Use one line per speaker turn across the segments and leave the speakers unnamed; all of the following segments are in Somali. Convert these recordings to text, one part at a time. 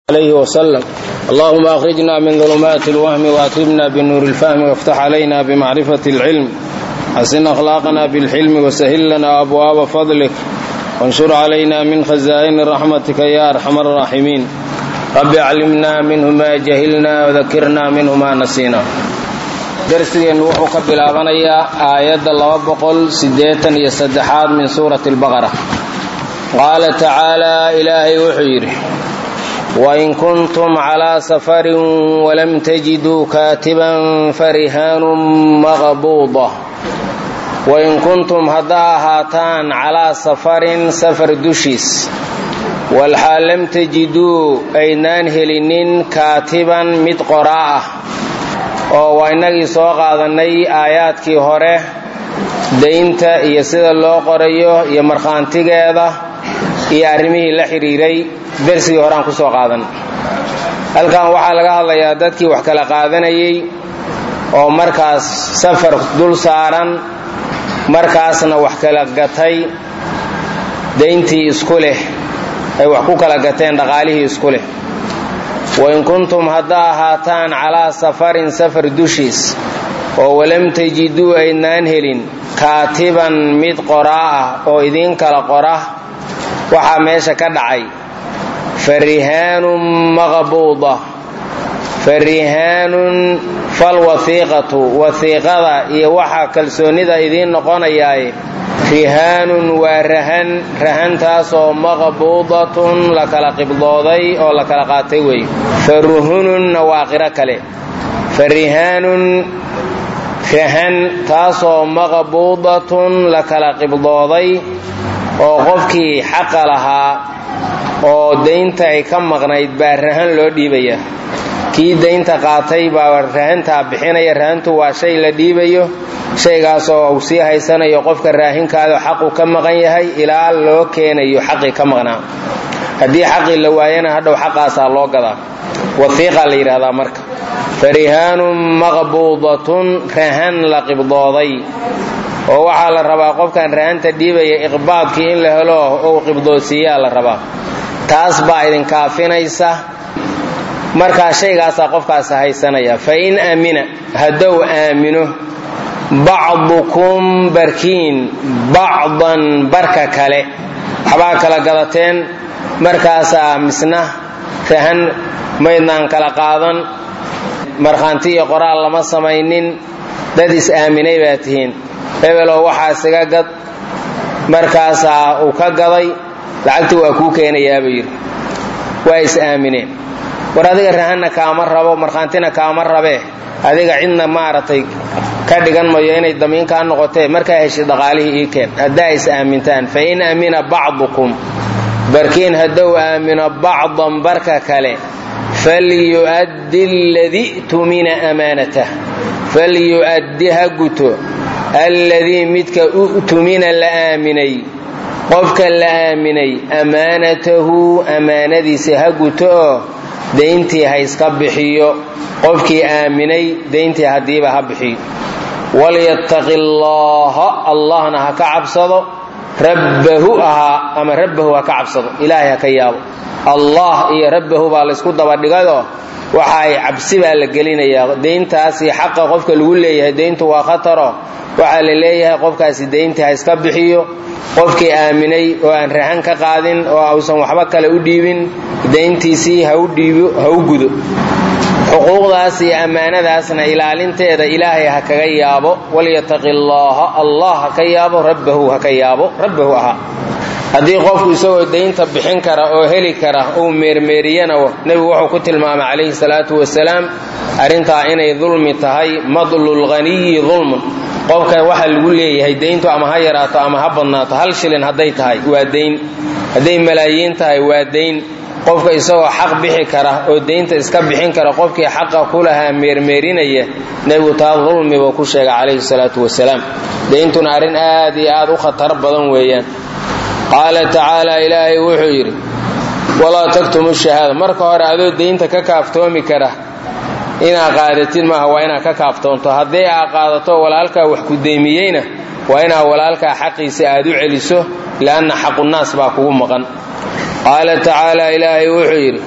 عليه وسلم اللهم أخرجنا من ظلمات الوهم وأكرمنا بنور الفهم وافتح علينا بمعرفة العلم حسن أخلاقنا بالحلم وسهل لنا أبواب فضلك وانشر علينا من خزائن رحمتك يا أرحم الراحمين رب علمنا منه ما جهلنا وذكرنا منه ما نسينا darsigeennu wuxuu ka bilaabanayaa aayadda laba boqol siddeetan iyo saddexaad min suurati albaqara qaala tacaalaa ilaahay wuxuu yidhi wain kuntum calaa safarin walam tajiduu kaatiban farihaanun maqbuuda wain kuntum haddaa ahaataan calaa safarin safar dushiis walxaal lam tajiduu aydnaan helinin kaatiban mid qoraa ah oo waa innagii soo qaadannay aayaadkii hore daynta iyo sida loo qorayo iyo markhaantigeeda iyo arrimihii la xidhiiray dersigii horeaan ku soo qaadan halkan waxaa laga hadlayaa dadkii wax kala qaadanayay oo markaas safar dul saaran markaasna wax kala gatay dayntii isku leh ay wax ku kala gateen dhaqaalihii isku leh wain kuntum haddaa ahaataan calaa safarin safar dushiis oo walam tajiduu aydnaan helin kaatiban mid qoraa ah oo idiin kala qora waxaa meesha ka dhacay farihaanun maqbuuda farihaanun falwahiiqatu wahiiqada iyo waxaa kalsoonnida idiin noqonayaaye rihaanun waa rahan rahantaasoo maqbuudatun la kala qibdooday oo la kala qaatay wey faruhununna waa qiro kale farihaanun rahan taasoo maqbuudatun la kala qibdooday oo qofkii xaqa lahaa oo daynta ay ka maqnayd baa rahan loo dhiibaya kii daynta qaatay baa rahantaa bixinaya rahantu waa shay la dhiibayo shaygaasoo uu sii haysanayo qofka raahinkaado xaqu ka maqan yahay ilaa loo keenayo xaqii ka maqnaa haddii xaqii la waayana hadhow xaqaasaa loo gadaa wahiiqa la yidhaahdaa marka farihaanun maqbuudatun rahan la qibdooday oo waxaa la rabaa qofkan rahanta dhiibaya iqbaadkii in la helo ou qibdoodsiiyaa la rabaa taas baa idinkaafinaysa markaa shaygaasaa qofkaas haysanaya fa in aamina haddou aamino bacdukum barkiin bacdan barka kale waxbaa kala gadateen markaasaa misna rahan maydnaan kala qaadan markhaanti iyo qoraal lama samaynin dad is-aaminay baa tihiin hebeloo waxaa isaga gad markaasaa uu ka gaday lacagta waa kuu keenayaa buu yidhi waa is-aamineen war adiga rahanna kaama rabo markhaantina kaama rabee adiga cidna maaragtay ka dhigan mayo inay damiinkaa noqotee markaa heshid dhaqaalihii ii keen haddaa is aamintaan fa in aamina bacdukum barkiin haddou aamino bacdan barka kale falyu'addi aladii tumina amaanatah falyu'addi ha guto alladii midka u'tumina la aaminay qofka la aaminay amaanatahu amaanadiisa ha guto oo dayntii ha iska bixiyo qofkii aaminay dayntii haddiiba ha bixiyo walyattaqi allaaha allahna ha ka cabsado rabbahu ahaa ama rabbahu ha ka cabsado ilaahay ha ka yaabo allah iyo rabbahu baa laysku dabadhigayoo waxa ay cabsi baa la gelinayaa dayntaasi xaqa qofka lagu leeyahay dayntu waa khataro waxaa la leeyahay qofkaasi dayntii ha iska bixiyo qofkii aaminay oo aan rahan ka qaadin oo ausan waxba kale u dhiibin dayntiisii ha u gudo xuquuqdaas iyo ammaanadaasna ilaalinteeda ilaahay ha kaga yaabo walyataqi allaaha allah ha ka yaabo rabbahu ha ka yaabo rabbahu ahaa haddii qofku isagoo daynta bixin kara oo heli kara uu meermeeriyana nebigu wuxuu ku tilmaamay calayhi salaatu wasalaam arrintaa inay dulmi tahay madlulghaniyi dulmun qofka waxa lagu leeyahay dayntu ama ha yaraato ama ha badnaato hal shilin hadday tahay waa dayn hadday malaayiin tahay waa dayn qofka isagoo xaq bixi kara oo daynta iska bixin kara qofkii xaqa ku lahaa meermeerinaya nebigu taa dulmi buu ku sheegay calayhi salaatu wasalaam dayntuna arrin aad iyo aad u khatar badan weeyaan qaala tacaala ilaahay wuxuu yidhi walaa taktumu shahaada marka hore adoo daynta ka kaaftoomi kara inaa qaadatid maaha waa inaa ka kaaftoonto haddii aa qaadato walaalkaa wax ku deymiyeyna waa inaa walaalkaa xaqiisa aad u celiso lianna xaqunaas baa kugu maqan qaala tacaala ilaahay wuxuu yidhi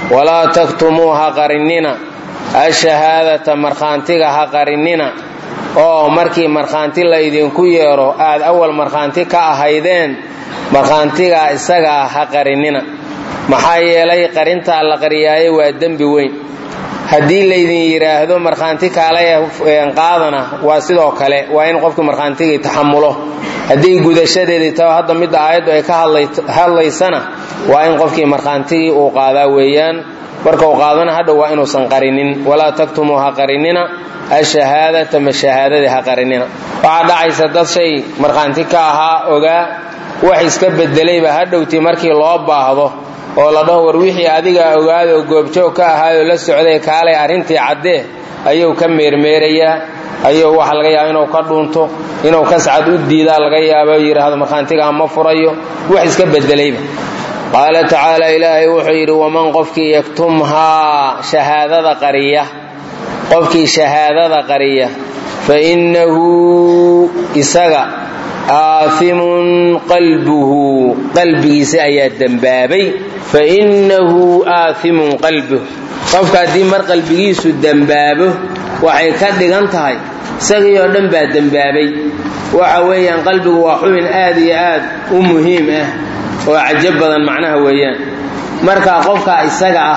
walaa taktumuu ha qarinina ashahaadata markhaantiga ha qarinina oo markii markhaanti laydinku yeedho aad awal markhaanti ka ahaydeen markhaantigaa isagaa ha qarinina maxaa yeelay qarintaa la qariyaaye waa dembi weyn haddii laydin yidhaahdo markhaanti kaale qaadana waa sidoo kale waa in qofkii markhaantigii taxamulo haddii gudashadeedii tao hadda midda aayaddu ay ka hadlaysana waa in qofkii markhaantigii uu qaadaa weeyaan marka uu qaadana hadhow waa inuusan qarinin walaa taktumuu ha qarinina ashahaadata ma shahaadadii ha qarinina waxaa dhacaysa dad shay markhaanti ka ahaa ogaa wax iska bedelayba hadhowtii markii loo baahdo oo la dhaho war wixii adiga ogaada oo goobjoog ka ahaayoo la socday kaalay arrintii caddee ayuu ka meermeerayaa ayuu waxa laga yaaba inuu ka dhuunto inuu kascad u diidaa laga yaaba yidhaahdo markhaantigaa ma furayo wax iska bedelayba qaala tacaala ilaahay wuxuu yidhi waman qofkii yaktumhaa shahaadada qariya qofkii shahaadada qariya fa innahu isaga aaimun qalbuhu qalbigiisa ayaa dembaabay fa innahu aaimun qalbuh qofka haddii mar qalbigiisu dembaabo waxay ka dhigan tahay isagii oo dhan baa dembaabay waxa weeyaan qalbigu waa xubin aad iyo aad u muhiim ah oo cajab badan macnaha weeyaan marka qofka isaga ah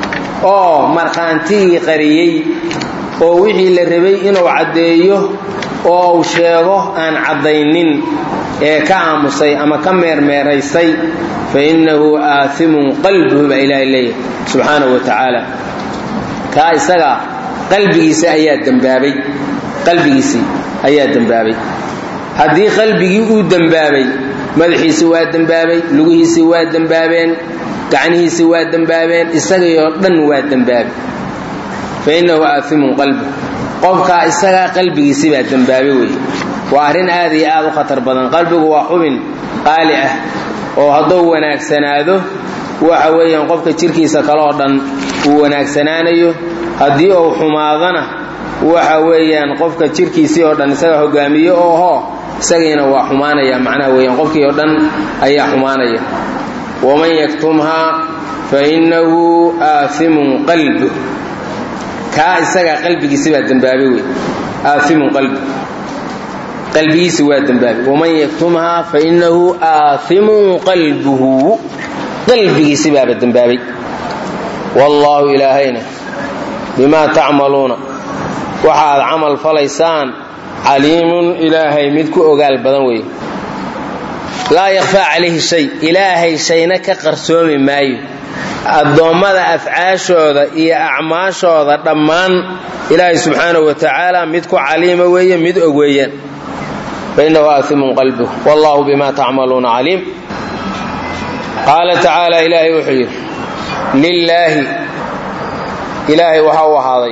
oo markhaantigii qariyey oo wixii la rabay inuu caddeeyo oo uu sheego aan caddaynin ee ka aamusay ama ka meermeeraysay fa innahu aaimun qalbuhu baa ilaahay leeyahay subxaanahu wa tacaala kaa isaga qalbigiisa ayaa dembaabay qalbigiisii ayaa dembaabay haddii qalbigii uu dembaabay madaxiisii waa dembaabay lugihiisii waa dembaabeen gacnihiisii waa dembaabeen isagii oo dhan waa dembaabay fa innahu aaimun qalbuh qofkaa isagaa qalbigiisii baa dembaabay weeye waa arrin aad iyo aad u khatar badan qalbigu waa xubin qaali ah oo hadduu wanaagsanaado waxa weeyaan qofka jirkiisa kale oo dhan uu wanaagsanaanayo haddii uu xumaadana waxa weeyaan qofka jirkiisii oo dhan isaga hogaamiye ooho isagiina waa xumaanaya macnaha weeyaan qofkii oo dhan ayaa xumaanaya waman yaktumhaa fa innahu aaimun qalbuh kaa isagaa qalbigiisi baa dembaabay wey aaimun qalbu qalbigiisi waa dembaabay waman yaktumhaa fa innahu aaimun qalbuhu qalbigiisi baaba dembaabay wallaahu ilaahayna bimaa tacmaluuna waxa aad camal falaysaan caliimun ilaahay mid ku ogaal badan weeye laa yakfaa calayhi shay ilaahay shayna ka qarsoomi maayo addoommada afcaashooda iyo acmaashooda dhammaan ilaahay subxaanahu wa tacaala mid ku caliima weeye mid og weeyaan fainnahu aaimun qalbuh wallahu bima tacmaluuna caliim qaala tacaala ilaahay wuxuu yidhi lilaahi ilaahay waxa u ahaaday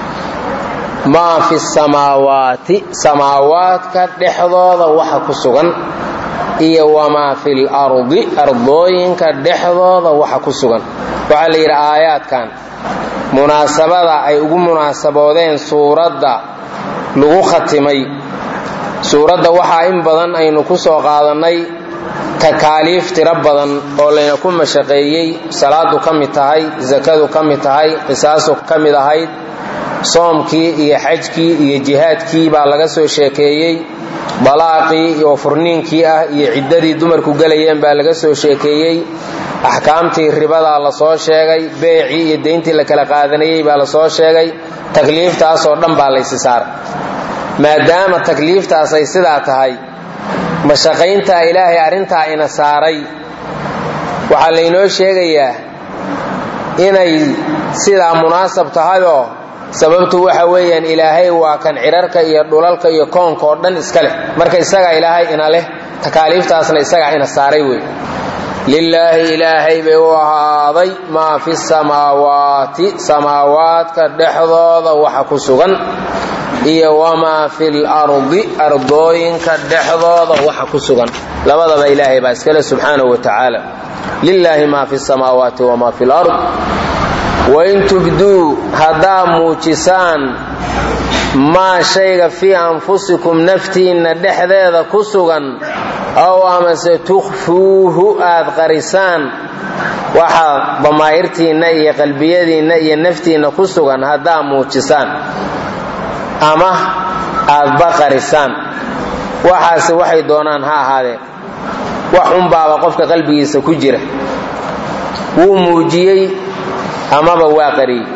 maa fi samaawaati samaawaadka dhexdooda waxa ku sugan iyo wamaa fil ardi ardooyinka dhexdooda waxa ku sugan waxaa la yidhi aayaadkan munaasabada ay ugu munaasaboodeen suuradda lagu khatimay suuradda waxaa in badan aynu ku soo qaadannay takaaliif tiro badan oo layna ku mashaqeeyey salaadu ka mid tahay sakadu ka mid tahay qisaasu ka mid ahayd soomkii iyo xajkii iyo jihaadkii baa laga soo sheekeeyey dalaaqii oo furniinkii ah iyo ciddadii dumarku gelayeen baa laga soo sheekeeyey axkaamtii ribadaa la soo sheegay beecii iyo deyntii la kala qaadanayey baa la soo sheegay takliiftaasoo dhan baa laysi saaray maadaama takliiftaas ay sidaa tahay mashaqayntaa ilaahay arrintaa ina saaray waxaa laynoo sheegayaa inay sidaa munaasab tahayoo sababtu waxa weeyaan ilaahay waa kan cirarka iyo dhulalka iyo koonka oo dhan iska leh marka isagaa ilaahay ina leh takaaliiftaasna isagaa ina saaray wey lilaahi ilaahay bay u ahaaday maa fi samaawaati samaawaadka dhexdooda waxa ku sugan iyo wamaa fil ardi ardooyinka dhexdooda waxa ku sugan labadaba ilaahay baa iskale subxaanahu wa tacaala lilaahi maa fi samaawaati wamaa fi lard wain tubduu haddaa muujisaan maa shayga fii anfusikum naftiinna dhexdeeda ku sugan ow amase tukhfuuhu aad qarisaan waxaa damaa'irtiinna iyo qalbiyadiinna iyo naftiinna ku sugan haddaa muujisaan ama aad baqarisaan waxaase waxay doonaan ha ahaadeen wax unbaaba qofka qalbigiisa ku jira wuu muujiyey amaba waa qariyey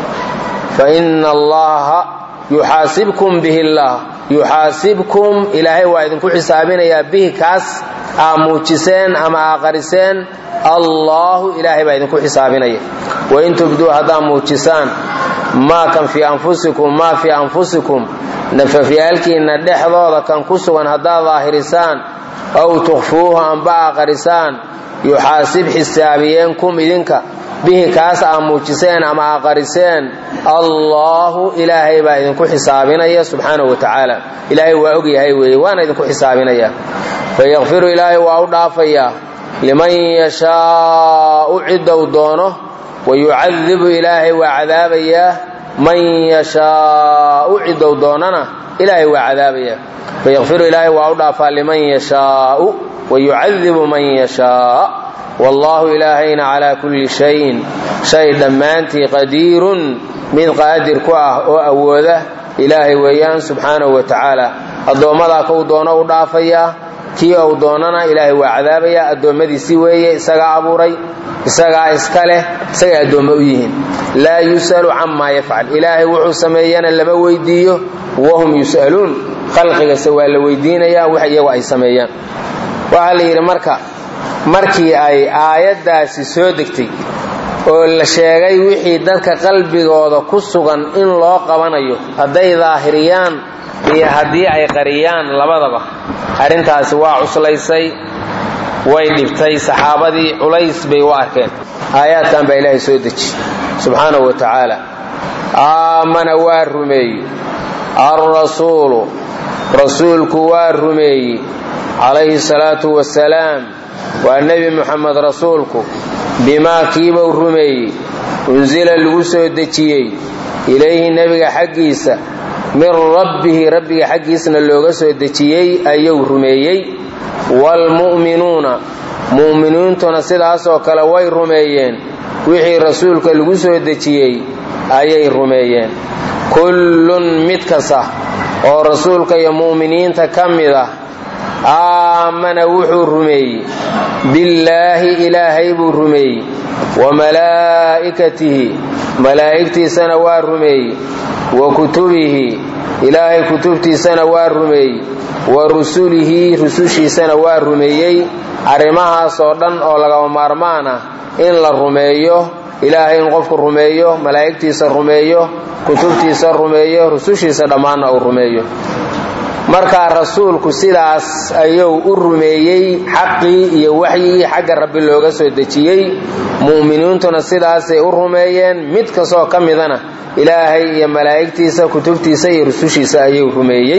fa inna allaha yuxaasibkum bihi llah yuxaasibkum ilaahay waa idinku xisaabinayaa bihi kaas aa muujiseen ama aa qariseen allaahu ilaahay baa idinku xisaabinaya wain tubduu haddaa muujisaan maa kan fii anfusikum maa fii anfusikum nafafyaalkiinna dhexdooda kan ku sugan haddaad daahirisaan aw tukhfuuhu amba aa qarisaan yuxaasib xisaabiyeenkum idinka bihi kaas aa muujiseen ama aa qariseen allaahu ilaahay baa idinku xisaabinaya subxaanahu wa tacaala ilaahay waa og yahay weeye waana idinku xisaabinaya fayakfiru ilaahay waa u dhaafayaa liman yashaau ciddou doono wayucadibu ilaahay waa cadaabayaa man yashaau ciddou doonana ilaahay waa cadaabayaa fayakfiru ilaahay waa u dhaafaa liman yashaau wayucadibu man yashaa wallaahu ilaahayna calaa kulli shayin shay dhammaantii qadiirun mid qaadir ku ah oo awooda ilaahay weeyaan subxaanahu wa tacaala addoommadaa kou doono u dhaafayaa kii ou doonana ilaahay waa cadaabayaa addoommadiisi weeye isagaa abuuray isagaa iska leh isagay addoommo u yihiin laa yus'alu camaa yafcal ilaahay wuxuu sameeyana lama weydiiyo wahum yus'aluun khalqigase waa la weydiinayaa wax iyagu ay sameeyaan waxaa la yidhi marka markii ay aayaddaasi soo degtay oo la sheegay wixii dadka qalbigooda ku sugan in loo qabanayo hadday daahiriyaan iyo haddii ay qariyaan labadaba arrintaasi waa cuslaysay way dhibtay saxaabadii culays bay u arkeen aayaadkan baa ilaahay soo deji subxaanahu wa tacaala aamana waa rumeeyey alrasuulu rasuulku waa rumeeyey calayhi salaatu wasalaam waa nebi muxamed rasuulku bimaa kiibau rumeeyey unsila lagu soo dejiyey ilayhi nebiga xaggiisa min rabbihi rabbiga xaggiisna looga soo dejiyey ayuu rumeeyey waalmu'minuuna mu'miniintuna sidaasoo kale way rumeeyeen wixii rasuulka lagu soo dejiyey ayay rumeeyeen kullun mid kasta oo rasuulka iyo mu'miniinta ka mid ah aamana wuxuu rumeeyey billaahi ilaahay buu rumeeyey wa malaa'ikatihi malaa'igtiisana waa rumeeyey wa kutubihi ilaahay kutubtiisana waa rumeeyey wa rusulihi rusushiisana waa rumeeyey arrimahaas oo dhan oo lagaba maarmaan ah in la rumeeyo ilaahay in qofku rumeeyo malaa'igtiisa rumeeyo kutubtiisa rumeeyo rusushiisa dhammaanna uu rumeeyo markaa rasuulku sidaas ayuu u rumeeyey xaqii iyo waxyigii xagga rabbi looga soo dejiyey mu'miniintuna sidaasay u rumeeyeen mid kastoo ka midana ilaahay iyo malaa'igtiisa kutubtiisa iyo rusushiisa ayuu rumeeyey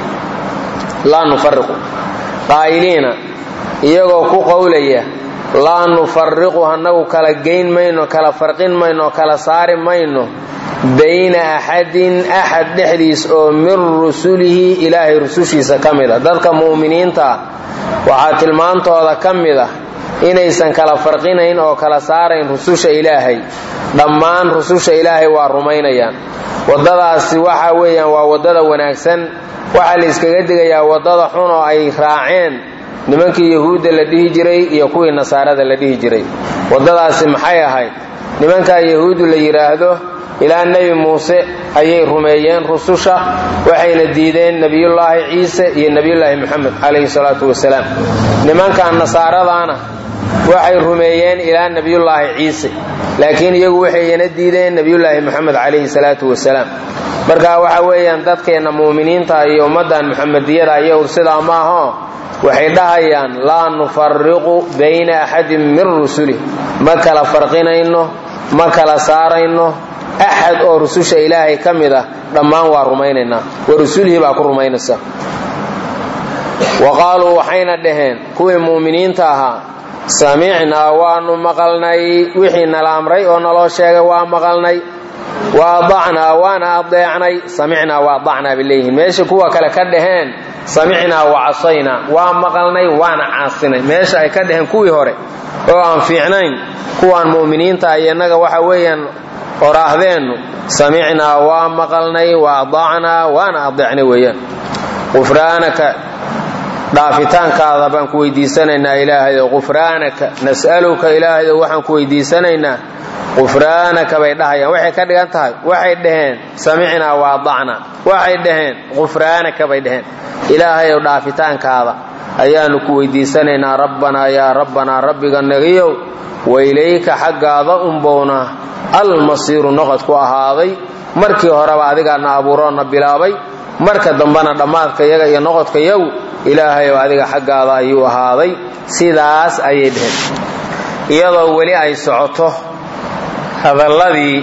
laa nufariqu qaa'iliina iyagoo ku qowlaya laa nufariqu annagu kala geyn mayno kala farqin mayno kala saari mayno bayna axadin axad dhexdiis oo min rusulihi ilaahay rusushiisa ka mid a dadka mu'miniinta ah waxaa tilmaantooda ka mid ah inaysan kala farqinayn oo kala saarayn rususha ilaahay dhammaan rususha ilaahay waa rumaynayaan waddadaasi waxa weeyaan waa waddada wanaagsan waxaa la iskaga digayaa waddada xun oo ay raaceen nimankii yahuudda la dhihi jiray iyo kuwii nasaarada la dhihi jiray waddadaasi maxay ahayd nimankaa yahuuddu la yidhaahdo ilaa nebi muuse ayay rumeeyeen rususha waxayna diideen nebiyullaahi ciise iyo nebiyullaahi moxamed calayhi salaatu wasalaam nimankan nasaaradaana waxay rumeeyeen ilaa nebiyullaahi ciise laakiin iyagu waxayna diideen nebiyullaahi moxamed calayhi salaatu wasalaam marka waxa weeyaan dadkeenna mu'miniinta iyo ummaddan muxamediyada iyagu sidaa maaho waxay dhahayaan laa nufariqu bayna axadin min rusulih ma kala farqinayno ma kala saarayno axad oo rususha ilaahay ka mid ah dhammaan waa rumaynaynaa wa rusulihii baa ku rumaynaysa wa qaaluu waxayna dhaheen kuwii mu'miniinta ahaa samicnaa waanu maqalnay wixii nala amray oo naloo sheegay waa maqalnay wa adacnaa waana adeecnay samicnaa wa adacnaa bay leeyihiin meesha kuwa kale ka dhaheen samicnaa wa casaynaa waa maqalnay waana caasinay meesha ay ka dhaheen kuwii hore oo aan fiicnayn kuwaan mu'miniinta iyo innaga waxa weeyaan oraahdeennu samicnaa waa maqalnay wa adaacnaa waana adeecnay weeyaan qufraanaka dhaafitaankaada baan ku weydiisanaynaa ilaahayo qufraanaka nas'aluka ilaahayo waxaan ku weydiisanaynaa qufraanaka bay dhahayaan waxay ka dhigan tahay waxay dhaheen samicnaa wa adacnaa waxay dhaheen qufraanaka bay dhaheen ilaahayow dhaafitaankaada ayaanu ku weydiisanaynaa rabbanaa yaa rabbanaa rabbiga nagiyow wailayka xaggaada unbowna almasiiru noqod ku ahaaday markii horeba adigaana abuuroona bilaabay marka dambena dhammaadka yaga iyo noqodka yagu ilaahayow adiga xaggaada ayuu ahaaday sidaas ayay dheheen iyadoo weli ay socoto hadalladii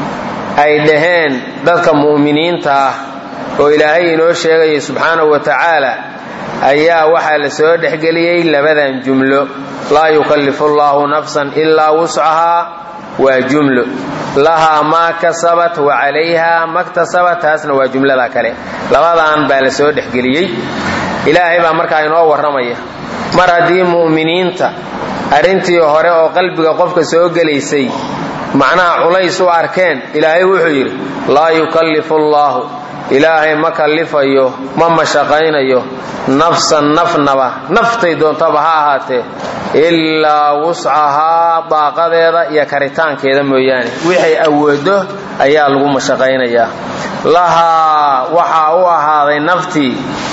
ay dhaheen dadka mu'miniinta ah oo ilaahay inoo sheegaya subxaanahu wa tacaala ayaa waxaa la soo dhexgeliyey labadan jumlo laa yukallifu allaahu nafsan ilaa wuscahaa waa jumlo lahaa maa kasabat wa calayha maktasabat taasna waa jumlada kale labadan baa la soo dhexgeliyey ilaahay baa markaa inoo warramaya mar haddii mu'miniinta arrintii hore oo qalbiga qofka soo gelaysay macnaha culays u arkeen ilaahay wuxuu yidhi laa yukallifu allaahu ilaahay ma kallifayo ma mashaqaynayo nafsan nafnaba naftay doontaba ha ahaatee ilaa wuscahaa daaqadeeda iyo karitaankeeda mooyaane wixay awoodo ayaa lagu mashaqaynayaa lahaa waxaa u ahaaday naftii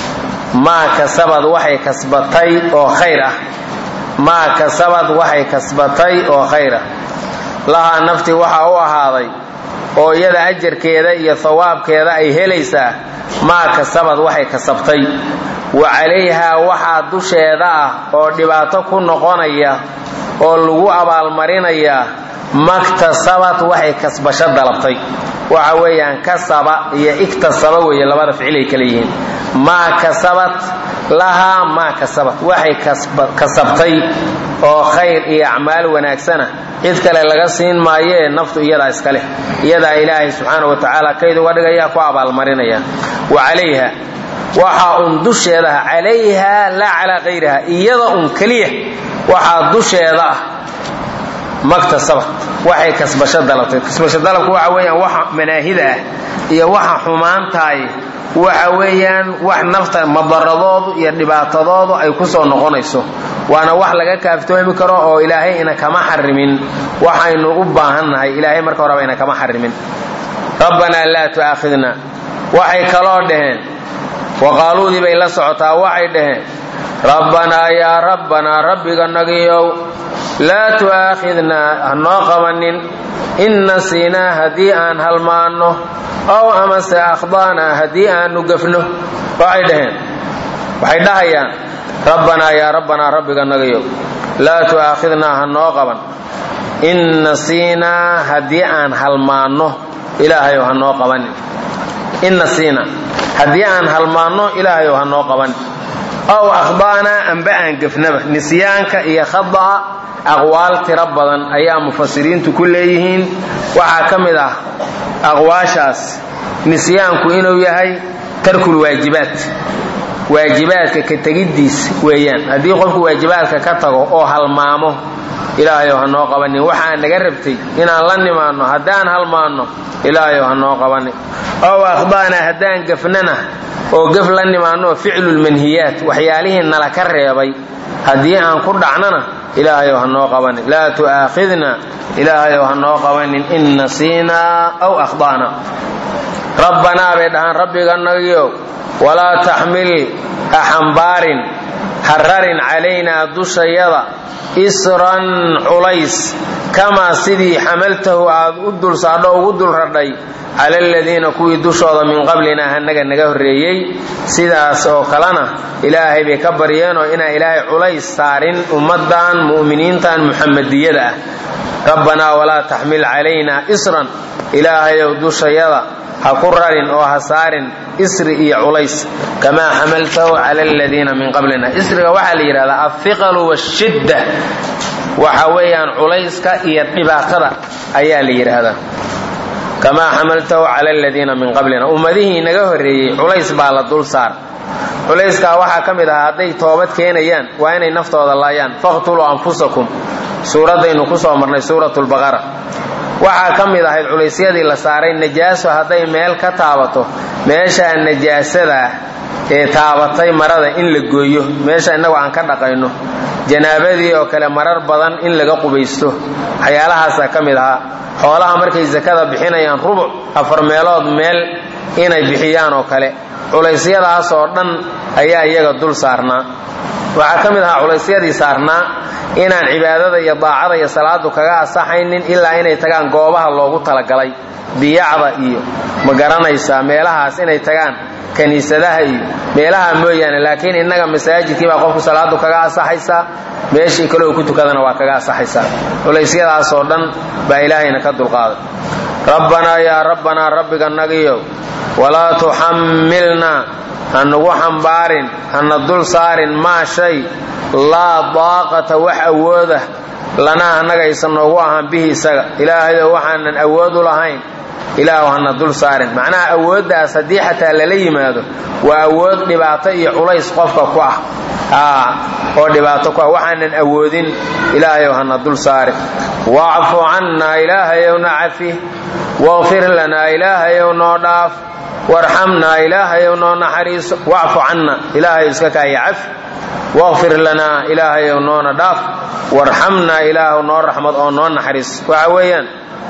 maa kasabad waxay kasbatay oo khayr ah maa kasabad waxay kasbatay oo khayr ah lahaa naftii waxaa u ahaaday oo iyada ajarkeeda iyo hawaabkeeda ay helaysaa maa kasabad waxay kasabtay wa calayhaa waxaa dusheeda ah oo dhibaato ku noqonaya oo lagu abaalmarinayaa maktasabad waxay kasbasho dalabtay waxa weeyaan kasaba iyo iktasaba weeye labada ficil ay kala yihiin maa kasabat lahaa maa kasabat waxay kasabtay oo khayr iyo acmaal wanaagsana cid kale laga siin maayee naftu iyadaa iska leh iyadaa ilaahay subxaana wa tacaala kayd uga dhigaya ku abaalmarinaya wa calayha waxaa un dusheedaah calayha laa calaa kayriha iyada un keliya waxaa dusheeda ah maktasabat waxay kasbasho dalabtay kasbasho dalabka waxa weeyaan waxa manaahida ah iyo waxa xumaantahay waxa weeyaan wax nafta madaradoodu iyo dhibaatadoodu ay ku soo noqonayso waana wax laga kaaftoomi karo oo ilaahay ina kama xarimin waxaynu u baahannahay ilaahay marka horeba ina kama xarimin rabbanaa laa tu'aakhidna waxay kaloo dhaheen waqaaluudii bay la socotaa waxay dhaheen rabbanaa yaa rabbanaa rabbiga nagiyow laa tu'aakhidnaa hanoo qabanin in nasiinaa haddii aan halmaanno ow amase akhda'naa haddii aanu gafno waxay dhaheen waxay dhahayaan rabbanaa yaa rabbanaa rabbiga nagayow laa tu'aakhidnaa hanoo qaban in nasiinaa haddii aan halmaanno ilaahayow hanoo qabanin in nasiinaa haddii aan halmaanno ilaahayow hanoo qabanin ow akhda'naa amba aan gafnaba nisyaanka iyo khada'a aqwaal tiro badan ayaa mufasiriintu ku leeyihiin waxaa ka mid ah aqwaashaas nisyaanku inuu yahay tarkul waajibaat waajibaadka ka tegiddiis weeyaan haddii qofku waajibaadka ka tago oo halmaamo ilaahayow ha noo qabanin waxaa naga rabtay inaan la nimaanno haddaan halmaanno ilaahayow ha noo qabanin ow akhda'naa haddaan gafnana oo gaf la nimaanno ficlulmanhiyaat waxyaalihii nala ka reebay haddii aan ku dhacnana ilaahayow ha noo qabanin laa tu'aakhidna ilaahayow ha noo qabanin in nasiinaa aw akhda'na rabbanaa bay dhahaan rabbiga nagiyow walaa taxmil ha xambaarin ha rarin calaynaa dushayada isran culays kamaa sidii xamaltahu aad u dul saadho ugu dul radhay cala aladiina kuwii dushooda min qablinaa hanaga naga horreeyey sidaas oo kalena ilaahay bay ka baryeenoo inaan ilaahay culays saarin ummaddan mu'miniintan muxamadiyada ah rabbanaa walaa taxmil calaynaa isran ilaahayow dushayada ha ku rarin oo ha saarin isri iyo culays kamaa xamaltahu cala aladiina min qablina isriga waxaa la yidhahdaa alhiqalu washidda waxa weeyaan culayska iyo dhibaatada ayaa la yidhaahdaa kamaa xamaltahu cala aladiina min qablina ummadihii naga horreeyey culays baa la dul saar culayskaa waxaa ka mid ahaa hadday toobad keenayaan waa inay naftooda laayaan faqtuluu anfusakum suuraddaynu ku soo marnay suuratulbaqara waxaa ka mid ahayd culaysyadii la saaray najaaso hadday meel ka taabato meeshaa najaasada ah ee taabatay marada in la gooyo meesha innagu aan ka dhaqayno janaabadii oo kale marar badan in laga qubaysto waxyaalahaasaa ka mid ahaa xoolaha markay sakada bixinayaan rubuc afar meelood meel inay bixiyaan oo kale culaysyadaas oo dhan ayaa iyaga dul saarnaa waxaa ka mid ahaa culaysyadii saarnaa inaan cibaadada iyo daacada iyo salaadu kaga asaxaynin ilaa inay tagaan goobaha loogu talagalay biyacda iyo ma garanaysaa meelahaas inay tagaan kiniisadaha iyo meelaha mooyaane laakiin innaga masaajidkii baa qofku salaadu kaga asaxaysaa meeshii kale oo ku tukadana waa kaga asaxaysaa culaysyadaasoo dhan baa ilaahayna ka dulqaaday rabbanaa yaa rabbanaa rabbiga nagiyow walaa tuxammilnaa hanugu xambaarin hana dul saarin maa shay laa daaqata wax awooda lanaa annaga aysan noogu ahaan bihi isaga ilaahayow waxaanan awood u lahayn ilaahu hana dul saarin macnaha awooddaas haddii xataa lala yimaado waa awood dhibaato iyo culays qofka ku ah oo dhibaato ku ah waxaanan awoodin ilaahayow hana dul saarin wacfu cannaa ilaahayowna cafi waqfir lanaa ilaahayow noo dhaaf warxamnaa ilaahayow noo naxariiso wacfu canna ilaahayow iska kaaya cafi waqfir lanaa ilaahayow noona dhaaf warxamnaa ilaahu noo raxmad oo noo naxariiso waxa weeyaan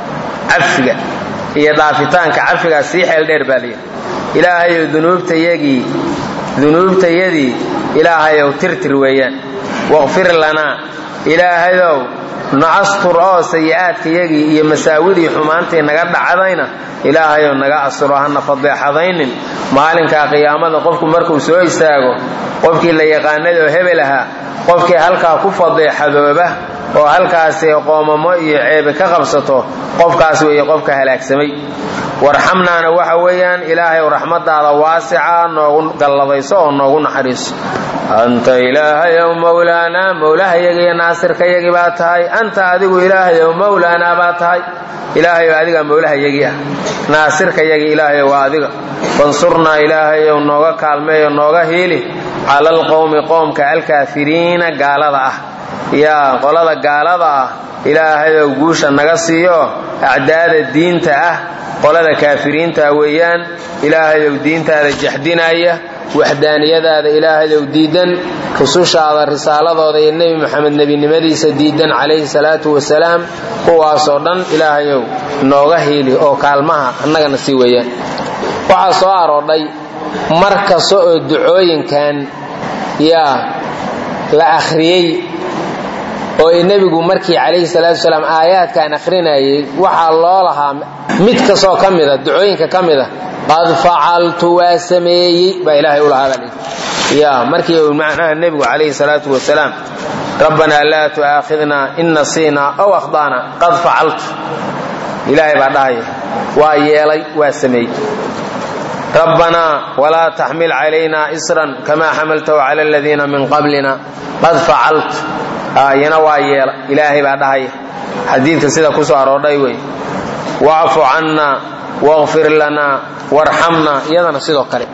cafiga iyo dhaafitaanka cafigaa sii xeel dheer baa layidhi ilaahayow dunuubtayagii dunuubtayadii ilaahayow tirtir weeyaan waqfir lanaa ilaahayow naastur oo sayi'aadkayagii iyo masaawidii xumaantii naga dhacdayna ilaahayow naga asturo hana fadeexadaynin maalinkaa qiyaamada qofku markuu soo istaago qofkii la yaqaanay oo hebel ahaa qofkii halkaa ku fadeexadooba oo halkaasi qoomamo iyo ceebe ka qabsato qofkaas weeye qofka halaagsamay warxamnaana waxa weeyaan ilaahayow raxmadaada waasica noogu galladayso oo noogu naxariiso anta ilaahayow mowlaanaa mowlahayagiiyo naasirkayagii baa tahay anta adigu ilaahayow mowlaanaa baa tahay ilaahayow adigaa mowlahayagii ah naasirkayagii ilaahayow waa adiga fansurnaa ilaahayow nooga kaalmeeyo nooga hiili cala alqowmi qoomka alkaafiriina gaalada ah yaa qolada gaalada ah ilaahayow guusha naga siiyo acdaada diinta ah qolada kaafiriinta weeyaan ilaahayow diintaada jaxdinaya waxdaaniyadaada ilaahayow diidan rusushaada risaaladooda iyo nebi moxamed nebinimadiisa diidan calayhi salaatu wasalaam kuwaasoo dhan ilaahayow nooga hiili oo kaalmaha annagana sii weeyaan waxaa soo aroodhay mar kasta oo ducooyinkan yaa la akhriyey oo nebigu markii calayhi salaatu wasalaam aayaadkan akhrinayay waxaa loo lahaa mid kastoo ka mida ducooyinka ka mida qad facaltu waa sameeyey baa ilaahay u lahaa baa ya markii uu macnaha nebigu calayhi salaatu wasalaam rabbanaa laa tu'aakhidna in nasiinaa aw akhda'na qad facaltu ilaahay baa dhahaya waa yeelay waa sameeyey rabbanaa walaa taxmil calayna isran kamaa xamaltahu cala aladiina min qablina qad facaltu iyana waa yeela ilaahay baa dhahaya xadiidka sida ku soo aroodhay wey wacfu cannaa waqfir lanaa warxamnaa iyadana sidoo kale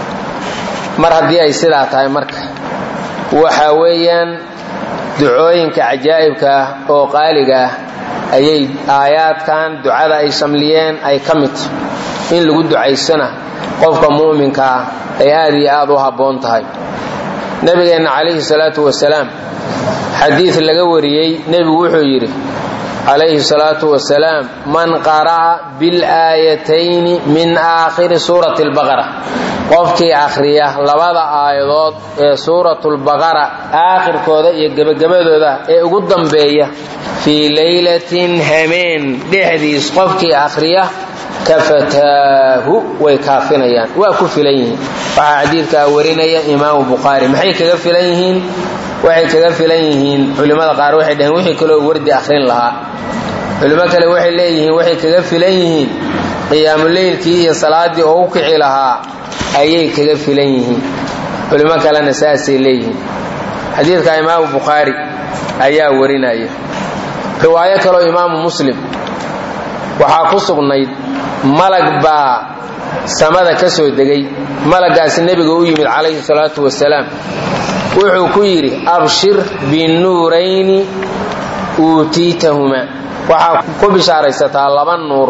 mar haddii ay sidaa tahay marka waxa weeyaan ducooyinka cajaa'ibka ah oo qaaliga ah ayay aayaadkan ducada ay shamliyeen ay ka mid in lagu ducaysana qofka mu'minka ah ay aad iyo aad u habboon tahay nabigeenna calayhi salaatu wasalaam xadiid laga wariyey nebigu wuxuu yidhi calayhi salaatu wasalaam man qara'a bilaayatayni min aakhiri suurati albaqara qofkii akhriya labada aayadood ee suuratulbaqara aakhirkooda iyo gebagabadooda ee ugu dambeeya fii laylatin hameen dhexdiis qofkii akhriya kafataahu way kaafinayaan waa ku filan yihiin waxaa xadiidkaa warinaya imaamu bukhaari maxay kaga filan yihiin waxay kaga filan yihiin culimmada qaar waxay dhaheen wixii kaloo wardi akhrin lahaa culimo kale waxay leeyihiin waxay kaga filan yihiin qiyaamuleylkii iyo salaaddii oo u kici lahaa ayay kaga filan yihiin culimo kalena saasay leeyihiin xadiidka imaamu bukhaari ayaa warinaya riwaayo kaloo imaamu muslim waxaa ku sugnayd malag baa samada ka soo degay malagaasi nebiga u yimid calayhi salaatu wasalaam wuxuu ku yidhi abshir binuurayni uutiitahumaa waxaa ku bishaaraysataa laba nuur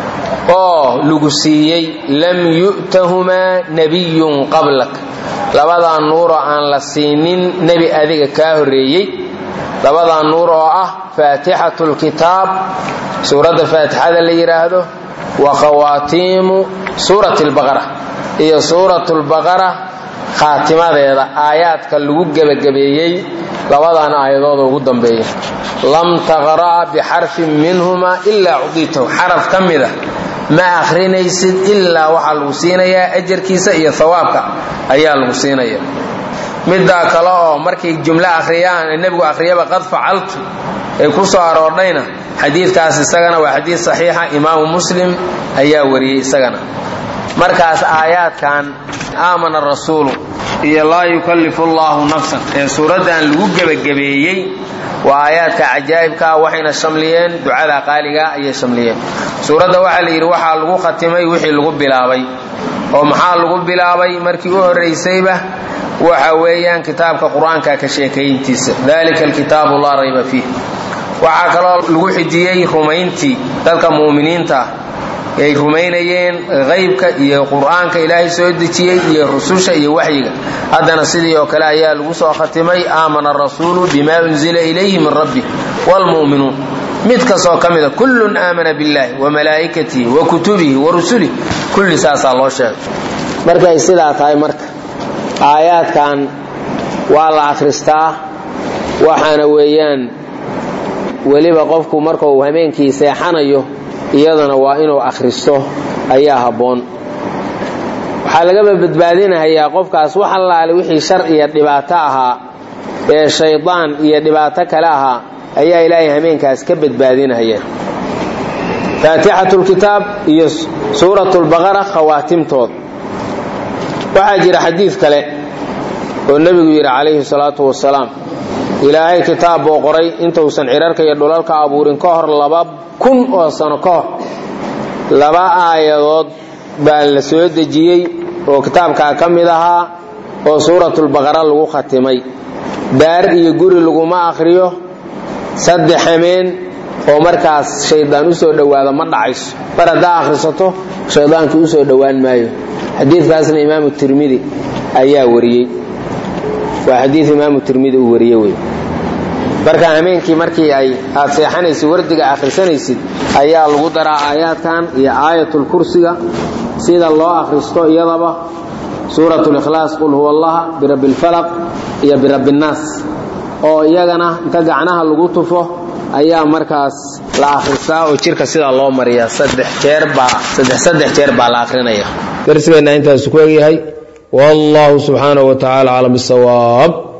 oo lagu siiyey lam yu'tahumaa nebiyun qablak labadaa nuuroo aan la siinin nebi adiga kaa horreeyey labadaa nuur oo ah faatixatu lkitaab suuradda faatixada la yidhaahdo wa khawaatiimu suurati lbaqara iyo suuratu lbaqara khaatimadeeda aayaadka lagu gebagabeeyey labadan aayadooda ugu dambeeya lam taqra'a bixarfin minhuma ilaa cuditahu xaraf ka mida ma akhrinaysid ilaa waxaa lagu siinayaa ajarkiisa iyo hawaabka ayaa lagu siinaya middaa kale oo markay jumlo akhriyaan nebigu akhriyaba qad facaltu ay ku soo aroordhayna xadiidkaas isagana waa xadiid saxiixa imaamu muslim ayaa wariyey isagana markaas aayaadkan aamana rasuulu iyo laa yukallifu llaahu nafsan ee suuraddan lagu gebagabeeyey waa aayaadka cajaa'ibkaa waxayna shamliyeen ducada qaaligaa ayay shamliyeen suuradda waxaa la yidhi waxaa lagu khatimay wixii lagu bilaabay oo maxaa lagu bilaabay markii u horraysayba waxa weeyaan kitaabka qur-aanka ka sheekayntiisa dalika alkitaabu laa rayba fiih waxaa kaloo lagu xijiyey rumayntii dadka mu'miniinta ay rumaynayeen haybka iyo qur'aanka ilaahay soo dejiyey iyo rususha iyo waxyiga haddana sidii oo kale ayaa lagu soo khatimay aamana arasuulu bima unzila ilayhi min rabbi wlmu'minuun mid kastoo ka mida kullun aamana billahi wa malaa'ikatihi wa kutubihi wa rusulih kulli saasaa loo sheegay markay sidaa tahay marka aayaadkan waa la akhristaa waxaana weeyaan weliba qofku marka uu hameenkii seexanayo iyadana waa inuu akhristo ayaa habboon waxaa lagaba badbaadinahayaa qofkaas wax allaale wixii shar iyo dhibaato ahaa ee shaydaan iyo dhibaato kale ahaa ayaa ilaahay hameenkaas ka badbaadinaya faatixatulkitaab iyo suuratulbaqara khawaatimtood waxaa jira xadiid kale oo nebigu yidhi calayhi salaatu wasalaam ilaahay kitaab buu qoray intuusan cirarka iyo dhulalka abuurin ka hor laba kun oo sano ka hor laba aayadood baa la soo dejiyey oo kitaabkaa ka mid ahaa oo suuratulbaqara lagu khatimay daar iyo guri laguma akhriyo saddex hameen oo markaas shaydaan u soo dhowaado ma dhacayso mar haddaa akhrisato shaydaankii u soo dhowaan maayo xadiidkaasna imaamu tirmidi ayaa wariyey waa xadiid imaamu tirmidi uu wariye wey marka hameenkii markii ay aad seexanaysid wardiga akhrisanaysid ayaa lagu daraa aayaadkan iyo aayatulkursiga sida loo akhristo iyadaba suurat likhlaas qul huwa allaha birabbi lfalaq iyo birabbi nnaas oo iyagana inta gacnaha lagu tufo ayaa markaas la akhristaa oo jirka sidaa loo mariya saddex jeer baa saddex saddex jeer baa la akhrinaya darsigeenna intaasu ku egyahay wallahu subxaanahu wa tacala aclam bisawaab